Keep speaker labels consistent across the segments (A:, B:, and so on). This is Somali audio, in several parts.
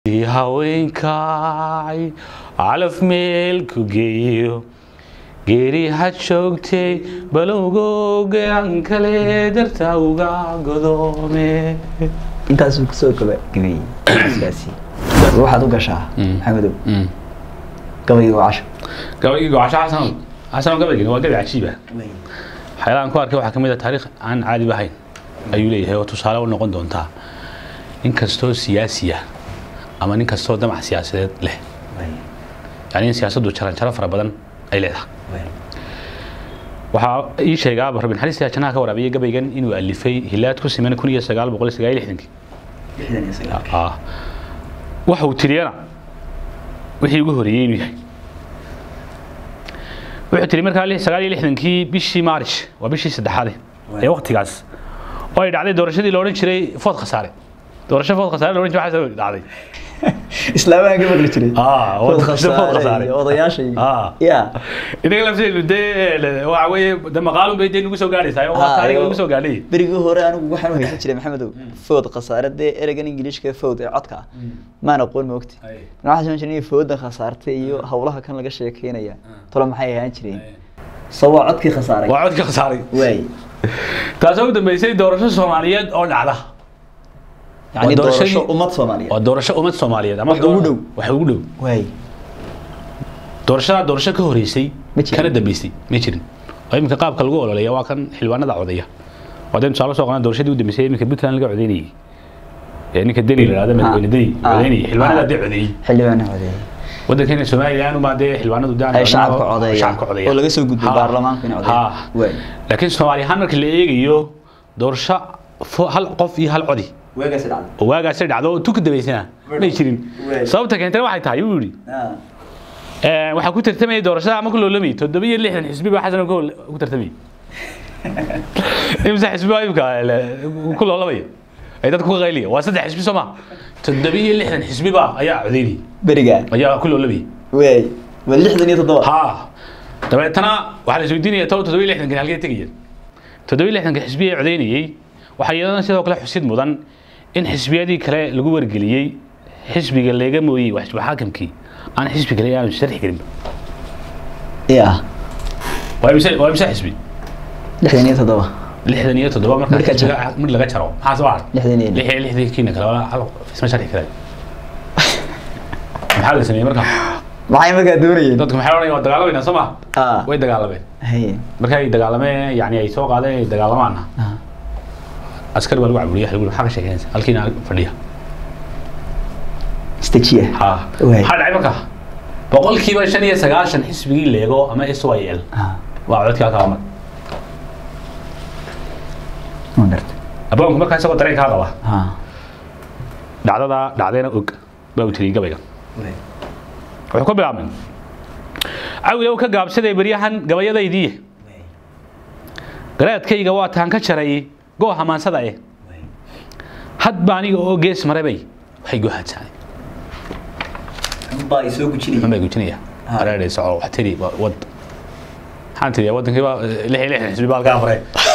A: haweenkay calaf meel ku geeyo geeri ha joogtay balowgooga aan kale darta uga godoome
B: intaasuu kusoo gaba gabeeyey sidaasi waxaad u gashaa maxamedow gabayga waa casho
A: gabaygi gocasho xasan xasan gabaygan waa gabi cajiiba waxyaalahan ku arkay waxaa ka mid a taariikh aan caadi ahayn ayuu leeyahay oo tusaale u noqon doontaa nin kastoo siyaasi ah ama nin kastoo damac siyaasadeed leh yani in siyaasaddu jaranjaro fara badan ay leedahay waxaa ii sheegaa rabin xariis janaha ka waraabiyay gabaygan inuu alifay hilaad ku siman kun iyo sagaal boqol sagaal iyo lixdankii Ah. waxa uu tiriyana wixii ugu horeeyey inuu yahay wuxuu tiri markaa lix- sagaal iyo lixdankii bishii maarish waa bishii saddexaade ee waqtigaas oo ay dhacday doorashadii la odhan jiray food khasaare doorasho food khasaare la odhan jiray waxaas dhacday
B: islaamaha ka maqli jiray
A: Ah,
B: Food
A: food
B: khasaare
A: khasaare.
B: iyo odayaasha iyo-
A: Ah.
B: ya
A: inaga lafteedu dee waxa weeye de maqaalun bay dee nagu soo gaadhaysaa oo waa
B: Ah,
A: taariikh
B: iyo-
A: nagu soo gaadhay
B: berigii hore anigu waxaan u haysan jiray maxamedow food khasaare dee ereygan ingiliishka food ee codka ah maan aqoon ma ogti waxaan soo jiray foodan khasaartay iyo hawlaha kan laga sheekeynaya tolo maxay ahaan jireen so waa codkii khasaaray
A: waa codka khasaaray
B: waay
A: taasoo u dambeysay doorasho soomaaliyeed oo dhacda
B: yani
A: doorashadii-
B: doorasho ummad soomaaliyeed
A: waa doorasho ummad soomaaliyeed ama
B: Wax ugu dhow.
A: wax ugu dhow
B: waay
A: doorashadaa doorasho ka horeysay
B: Ma jirin.
A: kana dambeysay ma jirin oo iminka qaabka lagu ololeeya waa kan xildhibaanada codaya waadeen tusaale soo qaadan doorashadii u dambeysay iminka puntland laga codeynayay ee ninka deni la yidhahdo madaxweyne deni
B: Ah.
A: codeynayay xildhibaanada dee codeeyey
B: xildhibaana codeeyey
A: waddankeena somalilan umaa dee xildhibaanadu daan
B: ay shacabka codeeyaan
A: shacabka codeeyaan
B: oo laga soo gudbay
A: Ha.
B: baarlamaanku in
A: Ha.
B: codeeyaan waay
A: laakiin soomaali ahaan marka la eegayo doorasho fo- hal qof iyo hal codi
B: weegaasi dhacday
A: oo waagaasi dhacdo oo tu ka dambeysana may jirin
B: Wey.
A: sababta keentana waxay tahay uu yidhi Ee, waxaa ku tartamayay doorashada ama ku loolamayay toddoba iyo lixdan xisbi baa xasan ku ku tartamayay imsa xisbi baa imka ku loolamaya ay dadku ka qayliya waa saddex xisbi soo ma toddoba iyo lixdan xisbi baa ayaa codeynayay
B: berigaan
A: ayaa ku loolamayay
B: waay waa lixdan iyo toddoba
A: ha dabeetana waxaa la isweydiinaya tolo toddoba iyo lixdankan halkee tegayeen toddoba iyo lixdanka xisbi ee codeynayay waxaa iyadana sidoo kale xusid mudan in xisbiyadii kale lagu wargeliyey xisbiga laga mooyey waa xisbi xaakimkii aan xisbi kale aanu sharxi karinba
B: ya
A: waa imse waa imse xisbi
B: lixdan iyo toddoba
A: lixdan iyo toddoba marka
B: Marka
A: xisbiga mid laga jaro maxaa soo haray
B: lixdan iyo
A: lix iyo lixdankiina kale waa hal isma sharxi karaan maxaa la sameeyey marka
B: maxay markaa doonayeen
A: dadku maxay odhanayaan waa dagaalamayna soo ma
B: ah
A: way dagaalameen
B: haye
A: markay dagaalameen yani ay soo qaadeen ay dagaalamaana
B: ah
A: askari waa lagu caburiya waxa lagu yidhi, maxaa ka sheekeynaysa halkiina fadhiya
B: stajiya
A: ha
B: Waay.
A: maxaa dhacay marka boqolkiiba shan iyo sagaashan xisbigii leego ama s y l
B: ah
A: waa codkaa kaa mar
B: ma gartay
A: aboonku markaa isagoo dareen kaa qaba
B: ah
A: dhacdadaa dhacdeena og baa u tiriyey gabayga
B: waay
A: wuxuu ka bilaabmay cawilow ka gaabsaday beryahan gabayadaydiiye garaadkayga waa taan ka jaray goo hamaansada eh hadba aniga oo gees marabay waxay goohaadsaanay
B: baa soo gujinaya
A: maxun bay gujinaya
B: Ah.
A: hareeray soco wax tiri wa- wad maxaan tiriyaa waddankii baa eh, lix iyo lixdan xisbi baa halkaa maray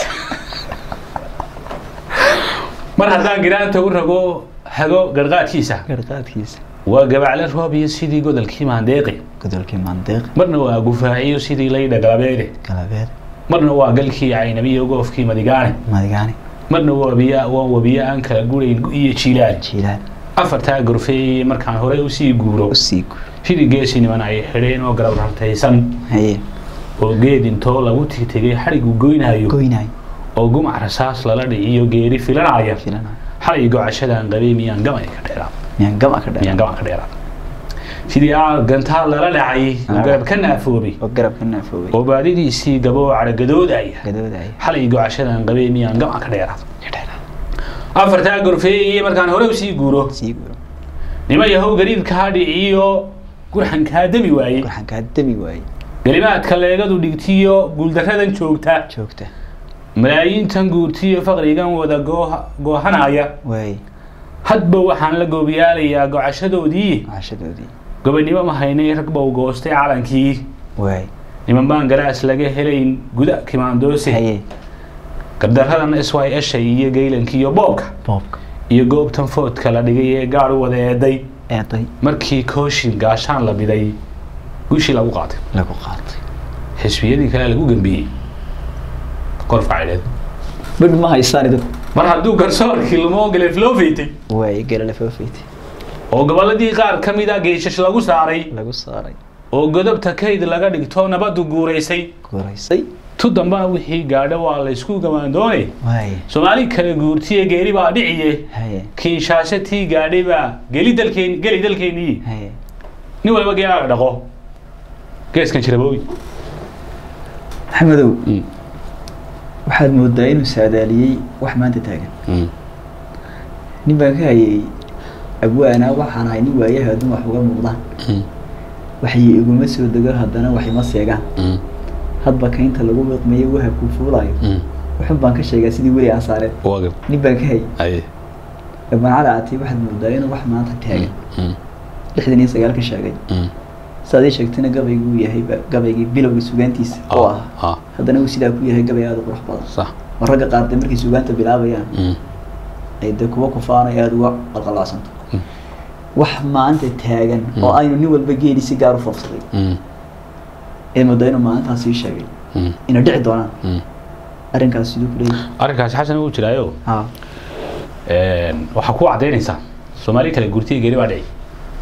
A: mar haddaan giraanta u rago hago garqaadkiisa
B: garqaadkiisa
A: waa gabacle roob iyo sidii godolkii maandeeqi
B: godolkii mandeeq
A: marna waa gufaaciyo sidii laydha galabeede
B: galabeed
A: marna waa galkii caynabiyo goofkii madigaane
B: madigaani
A: marna waa wabiya waa wabiyo aan kala gurayn iyo jiilaan
B: jiilaan
A: afartaa gorfeeyey markaan horey usii guuro
B: usii gu
A: sidii geesi niman ay xidheen oo garab rartaysan
B: haye
A: oo geed intoo lagu tigtegay xadhigu goynayo
B: goynaay
A: oo gumac rasaas lala dhiciyo geeri filanaya
B: filana
A: xalay gocashadan qabay miyaan gamay ka dheeraa
B: miyaan gama ka
A: miyaan
B: dhaa
A: gama ka dheeraa sidii aa gantaa lala dhacay oo garab ka naafoobay
B: oo garab ka naafoobay
A: oo baadidiisii gaboo caragadoodaaya
B: gadoodaya
A: xalay gocashadan qabay miyaan gama ka dheeraa afartaa gorfeeyey markaan hore usii guuro
B: sii guuro
A: nima yahow gariibkaa dhiciyo gurxankaa demi waayey
B: waxaan kaa dami waayey
A: gelimaadka leegadu dhigtiyo guuldaradan joogta
B: joogta
A: malaayiintan guurtiyo faqrigan wada gooha- goohanaya
B: waay
A: hadba waxaan la goobiyaalayaa gocashadoodii
B: cashadoodii
A: gobonimo ma haynay rag bow goostay calankii
B: waay
A: niman baan garaas laga helayn guda kimaandoose
B: haye
A: gardaradan s y esha iyo geylanka iyo boobka
B: boobka
A: iyo goobtan foodka la dhigay ee gaar u wada eeday
B: eeday
A: markii kooshin gaashaan la biday guushii lagu qaatay
B: lagu qaatay
A: xisbiyadii kale lagu gambiyey korfka caydheed
B: badh ma haystaan idinku
A: mar hadduu garsoorkii lumoo galeef loo feytay
B: waay galale foofeyti
A: oo gobolladii qaar ka mid a geeshash lagu saaray
B: lagu saaray
A: oo godobta kayd laga dhigto nabaddu guuraysay
B: guuraysay
A: tu dambana wixii gaadho waa laysku gamaandoone
B: waay
A: soomaali kale guurtiye geeri baa dhiciye
B: haye
A: kiinshaasho tii gaadhay baa geli dalkeen geli dalkeennii
B: haye
A: nin walba geelaaga dhaqo geeskan jirabooy
B: maxamedow waxaad moodaa inuu saadaaliyey wax maanta taagan nin baan ka hayay abwaana waxaan ahay nin waayaha adduun wax uga muuqdaan waxay iguma soo dego haddana wax ima seegaan hadba kaynta lagu wiqmeeyo wahabkuu fuulayo wuxun baan ka sheegaa sidii weli aan saareen
A: waagab
B: nin baan ka hayay
A: aye
B: abaan cali ati waxaad moodaa inuu wax maanta taagan lixdan iyo sagaal ka sheegay saad ii sheegtayna gabayguu yahay ba- gabaygii bilowga sugaantiisa oo ah
A: ah
B: haddana uu sidaa ku yahay gabay aada u qurux badan
A: sax
B: oo ragga qaar dee markay sugaanta bilaabayaan ay dee kuwa kufaana aada uga qalqalacsanto wax maanta taagan oo aynu nin walba geeli si gaar u foofsaday ee moodaa inuu maalintaas ii sheegay inay dhici doonaan arrinkaas siduu ku leeyahay
A: arrinkaasi xasan wuu jiraayo
B: ha
A: waxaa ku cadaynaysaa soomaali kale gurtiga geri baa dhici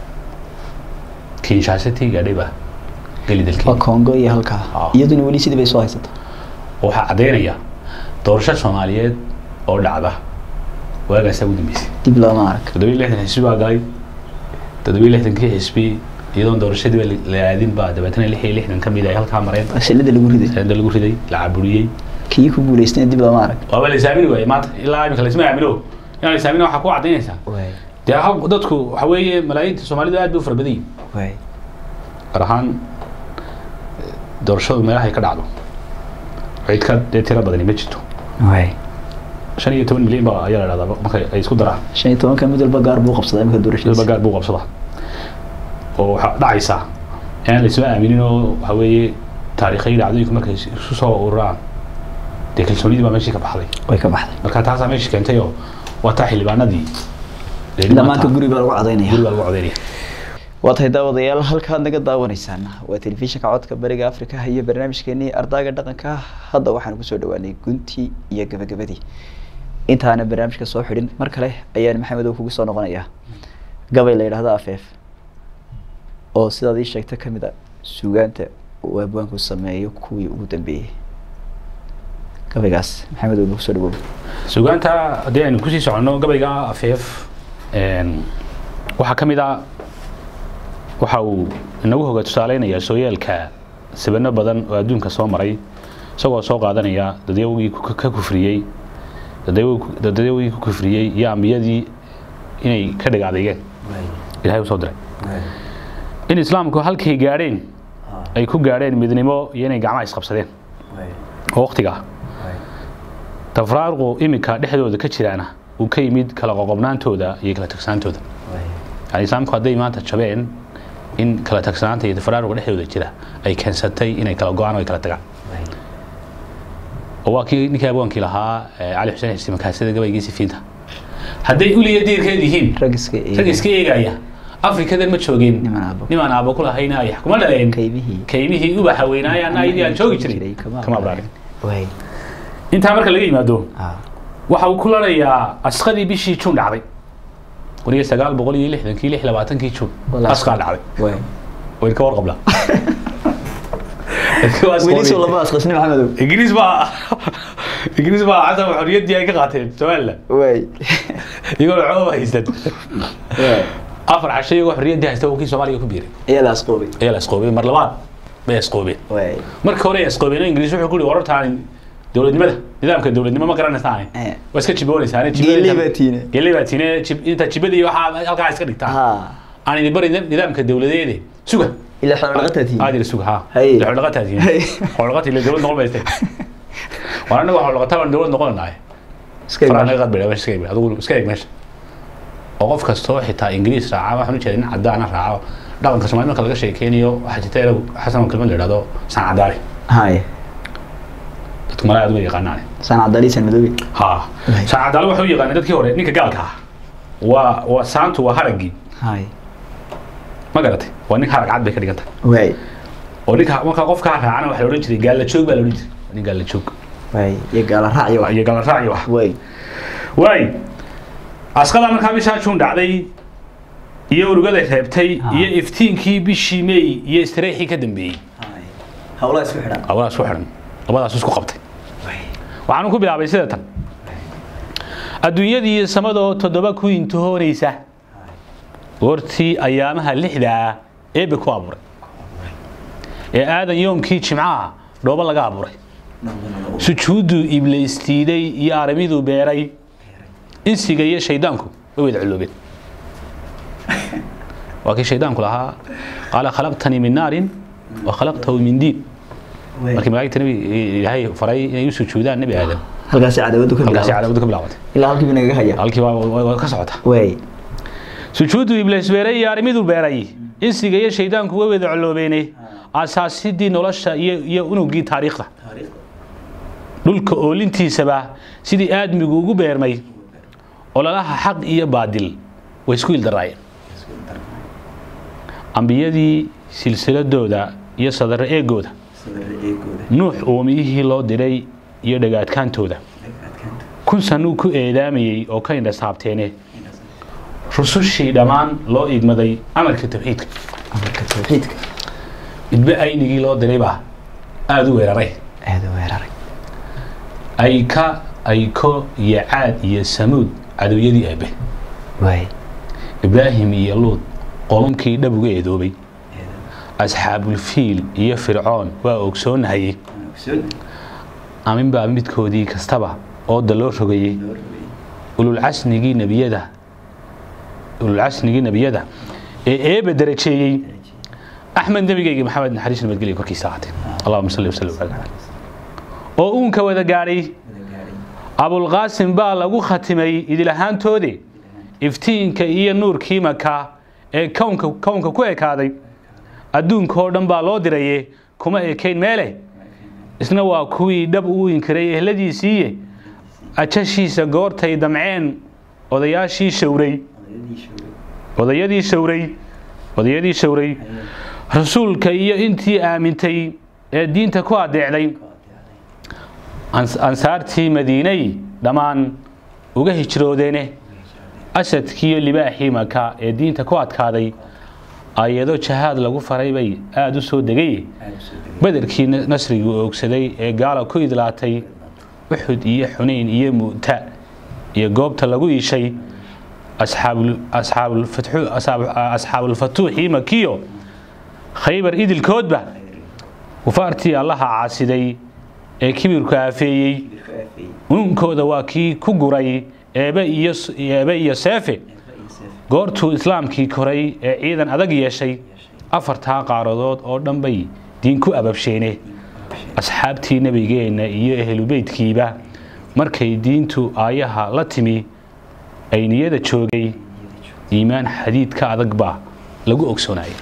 A: kiinshaashatii gaadhay baa geli
B: waa
A: dalkeen
B: congo iyo halkaa
A: Ah.
B: iyaduna weli sidii bay soo haysata
A: waxaa caddaynaya doorasho soomaaliyeed oo dhacda waagaasaa ugu dambeysay
B: dib looma arag
A: toddobiyo lixdan xisbi baa galay toddobiyo lixdankii xisbi iyadoon doorashadiiba la aadin baa dabeetana lix iyo lixdan ka mid ay halkaa mareen
B: shilada lagu riday
A: sanada lagu riday la caburiyey
B: kii ku guulaystayna dib looma arag
A: waaba la isaamini waayey maanta ilaa imika laisma aamino inaan la isaamina waxaa ku cadaynaysaa
B: waay
A: dee hal dadku waxa weeye malaayiinta soomaalidu aad bay u fara badan yihin
B: waay
A: gaar ahaan doorashadu meelahay ka dhacdo cid ka dee tiro badani ma jirto
B: waay
A: shan iyo toban milyan baa ayaa la dhahdaa marka ay isku daraan
B: shan iyo tobanka mid walba gaar buu qabsadaa imika
A: midba
B: doorashadiisa
A: gaar buu qabsadaa oo waxaa dhacaysaa inaan laisma aaminin oo waxa weeye taariikhay dhacdooyinku markay isu soo ururaan dee kalsoonidii baa meeshii ka baxday
B: way ka baxday
A: marka taasaa meeshii keentay oo waa taa xildhibaanadii dee
B: ilaa
A: maanta
B: maanta guri baa lagu cadaynaya
A: guri baa lagu codeynaya
B: waa tahay daawadayaal halkaad naga daawanaysaan waa telefishinka codka bariga afrika iyo barnaamijkeenii ardaaga dhaqanka hadda waxaan kusoo dhawaanay guntii iyo gabagabadii intaana barnaamijka soo xidhin mar kale ayaan maxamedow kugu soo noqonayaa gabay la yidhaahdo afeef oo sidaad ii sheegta ka mid a suugaanta uu abwaanku sameeyo kuwii ugu dambeeyey gabaygaas maxamedow nagu soo dhawow
A: sugaanta haddii aynu kusii soconno gabayga afeef waxaa ka mid a waxa uu inagu hoga tusaaleynayaa sooyaalka sabano badan oo adduunka soo maray isagoo soo qaadanaya dadyawgii ku- ka kufriyey dadyaw- dadyawgii ku kufriyey iyo ambiyadii inay ka dhig adeegeen ilahay usoo diray in islaamku halkay gaadheen ay ku gaadheen midnimo iyo inay gacmaha isqabsadeen oo waqtiga tafraaruqu iminka dhexdooda ka jiraana uu ka yimid kala qoqobnaantooda iyo kala tagsaantooda yani islaamku hadday maanta jabeen in kala tagsanaanta iyo tafraaruqa dhexdooda jira ay keensatay inay kala go-aan oo ay kala tagaan oo waa kii ninkii abwaankii lahaa eh, cali xuseen xisi makaasida gabaygiisi fiinta hadday uliya diirkeed yihiin
B: rag iska
A: rag iska eegaya afrikadan ma joogeen
B: Niman aabbo.
A: niman aabbo ku lahayna ay kuma dhaleen
B: kaymihii
A: kaymihii ubaxa weynaayaan ayadii aan joogi jiray kama abraarin
B: waay
A: intaa marka laga yimaado
B: ah
A: waxa uu ku larayaa asqadii bishii juun dhacday kun iyo sagaal boqol iyo lixdankii lix labaatankii juun
B: Walaas.
A: asqaa dhacday
B: waay
A: wayn ka warqabla
B: weli soo lama asqasni maxamedow
A: ingiriis baa ingiriis baa xasan xorriyaddii ay ka qaateen somaliland
B: waay
A: iyagoo cooba haystan
B: waay
A: afar casho iyagoo xorriyaddii haysta oo kii soomaaliya ku biiray
B: ayaa la asqoobay
A: ayaa la isqoobay mar labaad bay isqoobeen
B: waay
A: marka hore ay isqoobeen oo ingiriis wuxuu ku yihi warartaan dowladnimada nidaamka dowladnimo ma garanaysaane
B: Eh.
A: waa iska jiboonaysaane
B: Geeley baa tiine.
A: geeley baa tiine jib- inta jibada iyo waxaa halkaa iska dhigtaan
B: ha
A: aan idin bari nidaamka dowladeede suga
B: ilaa xoolo dhaqataa tihiin
A: aad ila suga ha
B: Haye.
A: xoolaqataasiin
B: Haye.
A: xoolaqata ile dowlad noqon bayste waan anaga xoolaqata baan dowlad noqonanahay
B: iska
A: faraha
B: imaan.
A: naga qadbaya meesha iska eeg adigu iska eeg meesha oo qof kastoo xitaa ingiriis raaca waxaan u jeeda nin cadaana raaco dhaqanka soomaali marka laga sheekeynayo waxaa jirta erag xasan oo kelmad la idhahdo san cadaale
B: haye
A: dadku malaa aad uga yaqaanaane
B: saan cadaalii san madoobe
A: ha
B: Haye.
A: san cadaale waxay u yaqaaneen dadkii hore ninka gaalka ah waa waa saantu waa haraggii
B: haye
A: ma garatay waa ninkaa ragcad bay ka dhigan tahay
B: waay
A: oo ninka markaa qofkaa raacana waxaa la odhan jiray gaalla joog baa la odhan jiray waa nin gaalla joog
B: waay iyo gaala raac iyo wax
A: iyo gaalla raac iyo wax
B: waay
A: waay asqada markaa bishaa juun dhacday iyo urugaday reebtay
B: Ah.
A: iyo iftiinkii bishii meey iyo istareexii ka dambeeyey
B: hawlaha isku xidhan
A: labadaas ku xidhan labadaas isku qabtay
B: waay
A: waxaanu ku bilaabay sida tan adduunyadii samadoo toddoba ku intihoonaysa goortii ayaamaha lixda ah eebbe ku abuuray ee aadan yoomkii jimcaha dhoobo laga abuuray sujuudduu ibliistiiday iyo aramiduu beeray insiga iyo shaydaanku way wada culloobeen waa kii shaydaanku lahaa qaala khalaqtanii min naarin wa khalaqtahu min diin markii malaa'igta nabi ilaahay faray inay u sujuudaan nebi aadan
B: halkaasi cadawadu ka
A: halkaasi
B: bilaabay
A: cadaawadu ka bilaabatay
B: ilaa halkii buu nagaga haya
A: halkii waa- waa waa ka socota
B: waay
A: sujuudu ibliis beeray iyo arrimiduu beeray insiga iyo shaydaanku way wada coloobeene asaasidii nolosha iyo iyo unugii taariikhda dhulka oolintiisaba sidii aadmigu ugu beermay ololaha xaq iyo baadil way isku ildaraayeen ambiyadii silsiladooda iyo sadare eegooda nuux uumiyihii loo diray iyo dhagaadkaantooda kun sanuu ku eedaamayey oo ka indhasaabteene rusushii dhammaan loo igmaday amarka tawxiidka
B: amarka tawxiidka
A: idbe aynigii loo diray baa aada u weeraray
B: aada u weeraray
A: ayka ayko iyo caad iyo samuud cadowyadii aabe
B: waay
A: ibraahim iyo luud qolunkii dhab uga eedoobay asxaabulfiil iyo fircoon waa ogsoonahayey aminbaa midkoodii kastaba ooda loo rogayey ululcasnigii nebiyada ululcasnigii nebiyada ee eebe darajeeyey axmed nebigayga maxamed naxariis nabadgelya korkiisa ahaatee allahuma salli wasallim ala oo uunka wada gaadhay abulqaasim baa lagu khatimay idil ahaantoode iftiinka iyo nuurkii maka ee kownka kownka ku ekaaday adduunka oo dhan baa loo diraye kuma ekayn meele isna waa kuwii dhab u inkiray ehladiisiiye ajashiisa goortay damceen odayaashii shawray odayadii shawray odayadii shawray rasuulka iyo intii aamintay ee diinta ku adeecday ans- ansaartii madiinay dhammaan uga hijroodeene asadkiiyo libaaxii maka ee diinta ku adkaaday ayado jahaad lagu faray bay aada u soo degay bederkii na- nasrigii oogsaday ee gaala ku idlaatay uxud iyo xunayn iyo mu'ta iyo goobta lagu iishay asxaabul- asxaabulfatxu- asxaab- asxaabulfatuuxii makiyo khaybar idilkoodba kufaartii allaha caasiday ee kibirku aafeeyey ununkooda waa kii ku guray eebe iyo eebe iyo seefe goortuu islaamkii koray ee ciidan adag yeeshay afartaa qaaradood oo dhan bay diin ku ababsheene asxaabtii nebigeenna iyo ehlubeydkiiba markay diintu aayaha la timi ay niyada joogay iimaan xadiidka adag baa lagu ogsoonayay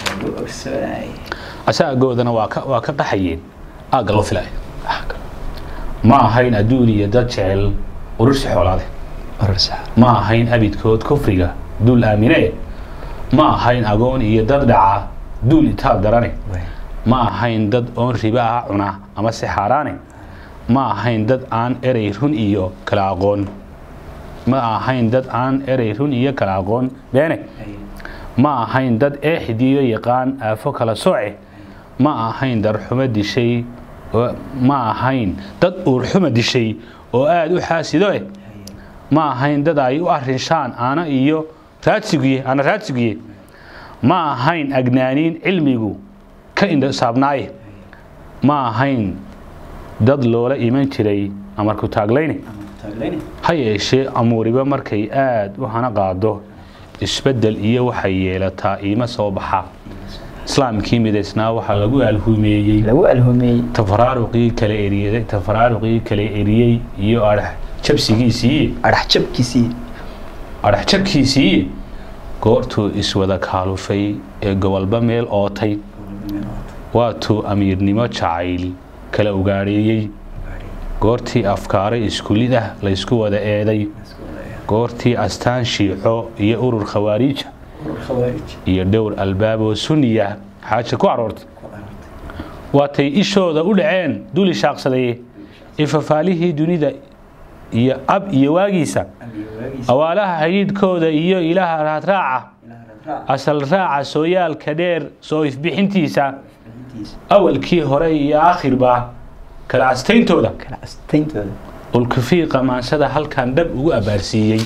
A: asaagoodana waa ka waa ka qaxayeen aagga loo filaya ma ahayn adduun iyo dad jecel urursi xoolaade ma ahayn abidkood kufriga duul aamine ma ahayn agoon iyo dad dhaca duul itaal darane ma ahayn dad oon riba ah cuna ama si xaaraane ma ahayn dad aan erey run iyo kala aqoon ma ahayn dad aan erey run iyo kala aqoon beene ma ahayn dad eexidiyo yaqaan aafo kala sooce ma ahayn darxumo dishay oo- ma ahayn dad uurxuma dishay oo aada u xaasido eh ma ahayn dad ay u arrinshaan aana iyo raadsigiye aana raadsigiye ma ahayn agnaaniin cilmigu ka indhasaabnaaye ma ahayn dad loola iman jiray amarku taaglayne ha yeeshee amuuriba markay aada u hana qaado isbeddel iyo waxay yeelataa iima soo baxa islaamkii midaysnaa waxaa lagu alhumeeyey
B: lagu alhumeeyey
A: tafaraaruqii kala eriyey tafaraaruqii kala eriyey iyo adhax jabsigiisii
B: adhax jabkiisii
A: adhax jabkiisii goortuu iswada kaalufay ee gobolba meel ootay waatuu amiirnimo jacayl kala ugaadheeyey goortii afkaaro iskulid ah laysku wada eeday goortii astaan shiico iyo urur khawaariija iyo dhowr albaab oo sunniya xaaja ku aroortay waatay ishooda u dhaceen duli shaaqsaday ifafaalihii dunida iyo ab iyo waagiisa awaalaha xidhiidhkooda iyo ilaaha raadraaca asal raaca sooyaalka dheer soo ifbixintiisa awalkii hore iyo aakhirba kala astayntooda
B: kala astayntooda
A: ulkufiiqa maansada halkan dhab ugu abaarsiiyey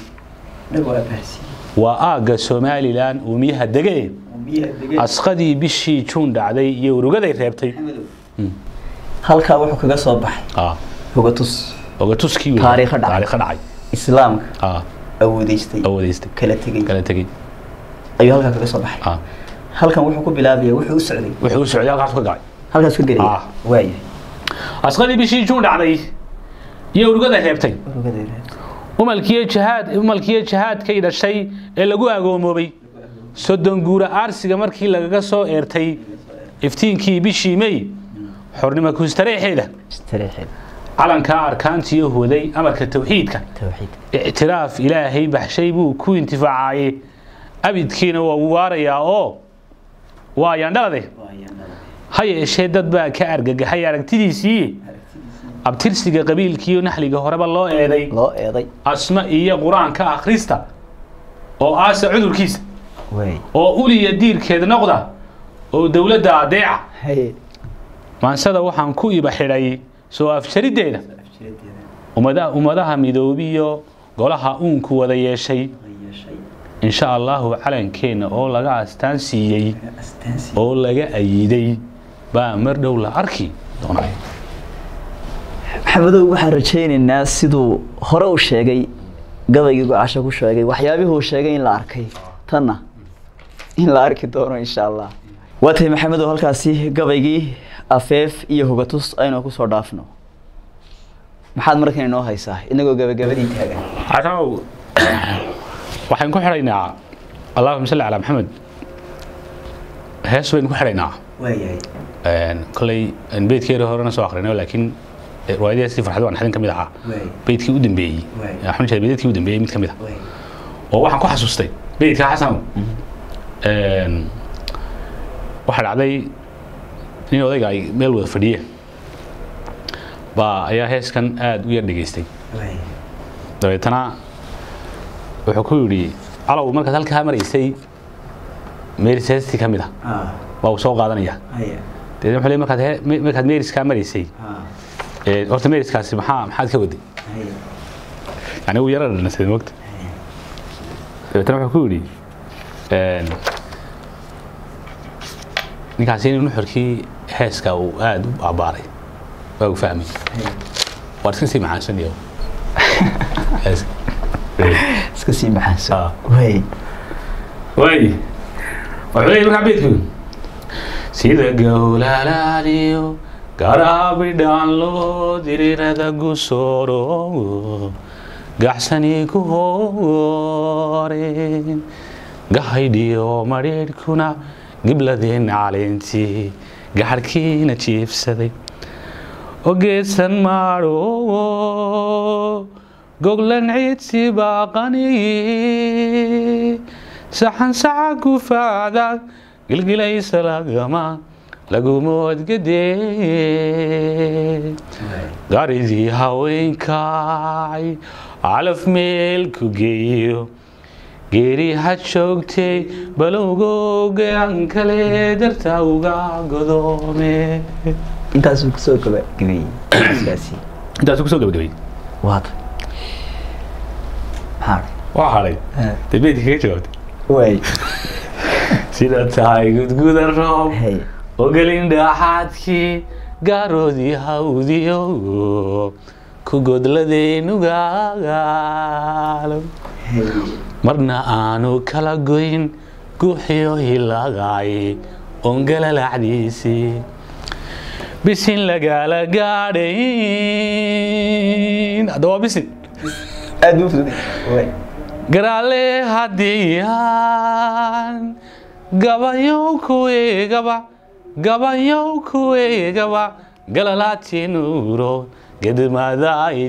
A: waa aagga somalilan uumiyaha dege asqadii bishii juun dhacday iyo urugaday reebtay
B: halkaa wuxuu kaga soo baxay
A: Ah,
B: hogatus
A: ogatuskii wey.
B: Taariikho dhacay.
A: taariikho dhacay
B: islaamka
A: Ah,
B: awoodeystay
A: awoodeystay
B: kala tegey
A: kala tegey
B: ayuu halkaa kaga soo baxay
A: Ah,
B: halkan wuxuu ku bilaabaya wuxuu u socday
A: wuxuu u socday halkaas ka gacay
B: halkaas ka gelaya
A: Ah.
B: waaya
A: asqadii bishii juun dhacday iyo urugaday reebtay
B: urugadeeda
A: umalkiiyo jihaad umalkiiyo jihaadkay dhashay ee lagu agoomoobay soddon guura aarsiga markii lagaga soo eertay iftiinkii bishii may xornimo kustareexeeda
B: istareexeed
A: calankaa arkaantiyo huwaday amarka tawxiidka
B: tawxiid
A: ictiraaf ilaahay baxshay buu ku intifaacaayey abidkiina waa uu waarayaa oo waa yandhalade ha yeeshee dad baa ka argagaxay aragtidiisii abtirsiga qabiilkiiyo naxliga horeba loo eeday
B: loo eeday
A: asma iyo qur-aanka akhrista oo aasa cudurkiisa
B: waay
A: oo uliya diirkeeda noqda oo dowladda adeeca
B: haye
A: maansada waxaan ku iba xidhay soo afjariddeeda ummada ummadaha midoobiyo golaha uunku wada yeeshay insha allahu calankeenna oo laga astaan siiyey oo laga ayiday baa mar dhow la arki doonay
B: maxamedow waxaan rajaynaynaa siduu hore u sheegay gabaygii gocasho ku sheegay waxyaabihii uu sheegay in la arkay tanna in la arki doono insha allah waa tahay maxamedow halkaasi gabaygii afeef iyo hogatus aynu kusoo dhaafno maxaad markan inoo haysaa inagoo gabagabadii taagan
A: casanow waxaan ku xidhaynaa allahuma salli calaa maxamed hees baynu ku xidhaynaa
B: waayahay
A: koley beydkeeda horena soo akrinay laakiin riwaayadahaasi farxad waan xadin ka mid ahaa beydkii u dambeeyey
B: Waay.
A: axmed jeer beydkii u dambeeyey mid ka mid ah oo waxaan ku xasuustay beydka xasanow waxaa dhacday nin odayga ay meel wada fadhiye baa ayaa heeskan aada u yar dhegaystay dabeetana wuxuu ku yidhi calow markaad halkaa maraysay meeris heestii ka mid ah waa uu soo qaadanaya dabeetna wuxuu leeyahay markaad he- me- markaad meeriskaa maraysay ee, horta meeriskaasi maxaa maxaad ka waday yani uu yara dhanasay mogta dabeetana wuxuu ku yidhi een, ninkaasi in nuxurkii heeska uu aada u aabaaray waa uu fahmay waa iska sii macaansanaya heeska
B: iska sii maxaansan
A: Ah.
B: waay
A: waay wuxuu leeyahay markaa beedku sida gowlalaaliyo garaabidhaan loo dirirada gusooro gaxsani ku hooreen gahaydhiyo madhiidhkuna gibladeen caleentii gaxarhkiina jiifsaday ogeedsan maadho goglan ciidsi baaqaniyi saxan saxa gufaacda gilgilaysa lagama lagumoodgadee garidii haweenkay calaf meel ku geeyo geeri ha joogtay balowgoogaan kale darta uga godoome
B: intaasuu kusoo gabagabeeyey heeskaasi
A: intaas kusoo gabagabay
B: waata maxaa
A: waa hadhay dee beedka kaga jawaabtay
B: waay
A: sida tahay gudguda roob
B: hay
A: ogelin dhaxaadkii gaaroodii hawdiyo ku godladeenugaalo marna aanu kala goyn guuxiyo hilagaay ongalalacdiisii bisin lagaala gaadhayn hadda waa bisin
B: aad buu fududay waay
A: garaale hadiyaan gabayow kuweegaba gabayow kuweegaba galalaatinuuro gedmadaay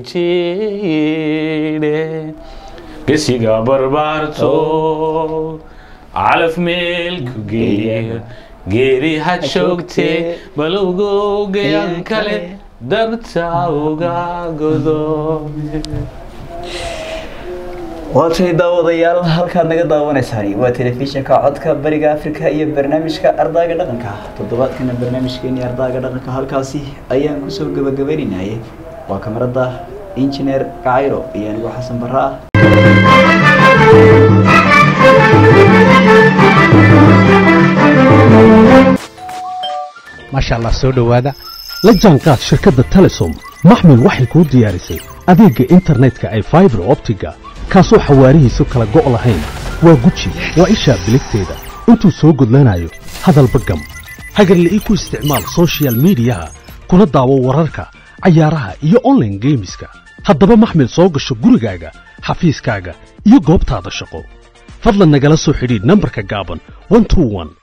A: jiidhe gesiga barbaarto calaf meelku geeyo geeri ha joogtee balowgowgayan kale darta uga godoome
B: waatay daawadayaal halkaad naga daawanaysaan waa telefishinka codka bariga afrika iyo barnaamijka ardaaga dhaqanka toddobaadkana barnaamijkeeni ardaaga dhaqanka halkaasi ayaan kusoo gabagabaynaynay waa kamarada injineer kacayro iyo anigoo xasan barre ah
C: maasha allah soo dhowaada la jaanqaad shirkadda telesom maxmil waxay kuu diyaarisay adeegga internetka ay faibar optiga kaasoo xawaarihiisu kala go' lahayn waa guji waa ishaa biligteeda intuu soo gudlanayo hadalba gam hagarle ii ku isticmaal soshiyal miidiyaha kuna daawo wararka cayaaraha iyo onlaine geemiska haddaba maxmil soo gasho gurigaaga xafiiskaaga iyo goobtaada shaqo fadlan nagala soo xidhiidh nambarka gaaban